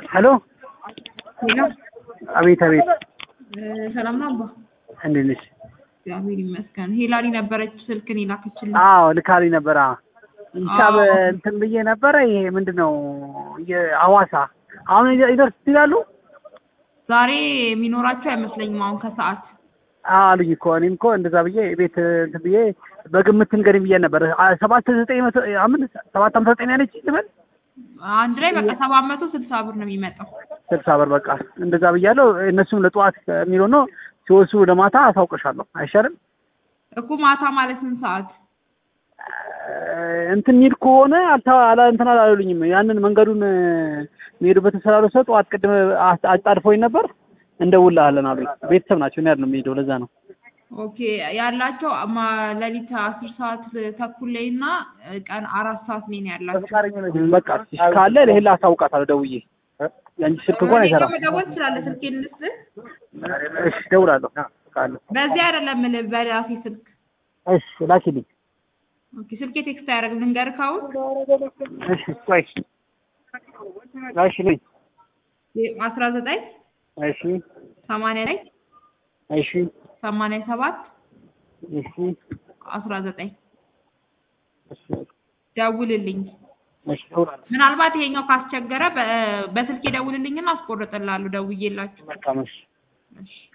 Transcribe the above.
ሄሎ ሄሎ አቤት አቤት ሰላም ነው አባ? እንዴት ነሽ? እግዚአብሔር ይመስገን። ሄላሊ ነበረች ስልክን የላከችልኝ። አዎ ልካልኝ ነበር። አዎ ሂሳብ አዎ። እንትን ብዬ ነበረ። ይሄ ምንድን ነው የሐዋሳ አሁን ይደ- ይደርስ ይላሉ ዛሬ የሚኖራቸው አይመስለኝም አሁን ከሰዓት አሉኝ እኮ እኔም እኮ እንደዛ ብዬ ቤት እንትን ብዬ በግምት ንገሪኝ ብዬ ነበር። አ- ሰባት ዘጠኝ መቶ አምን ሰባት ሃምሳ ዘጠኝ ያለች ልበል አንድ ላይ በቃ ሰባት መቶ ስልሳ ብር ነው የሚመጣው። ስልሳ ብር በቃ እንደዛ ብያለሁ። እነሱም ለጠዋት የሚለው ነው ሲወስዱ ወደ ማታ አሳውቅሻለሁ። አይሻልም? እኮ ማታ ማለት ስንት ሰዓት? እንትን የሚል ከሆነ አልታ አላ እንትን አላሉኝም። ያንን መንገዱን የሚሄዱበት ስላሉ ሰው ጠዋት ቅድም አ- አጣድፎኝ ነበር እንደውልሃለን አሉኝ። ቤተሰብ ናቸው። እኔ አይደለም የምሄደው ለዛ ነው። ኦኬ ያላቸው ማ- ሌሊት አስር ሰዓት ተኩል ላይ እና ቀን አራት ሰዓት ላይ ነው ያላቸው። በቃ እሺ ካለ ለሄላ አሳውቃታለሁ ደውዬ። የአንቺ ስልክ እንኳን አይሰራም። መደወል ትችላለህ። ስልኬን ልስጥህ? እሺ እደውላለሁ ካለ። በዚህ አይደለም የምልህ በራሴ ስልክ። እሺ ላኪልኝ። ኦኬ ስልኬ ቴክስት አያደርግም ልንገርህ አሁን እሺ ቆይ እሺ ነኝ። አስራ ዘጠኝ እሺ ሰማንያ ላይ እሺ ሰማንያ ሰባት እሺ አስራ ዘጠኝ እሺ ደውልልኝ። እሺ እደውላለሁ። ምናልባት ይሄኛው ካስቸገረ በ- በስልክ ደውልልኝና አስቆርጥልሃለሁ ደውዬላችሁ። መልካም እሺ እሺ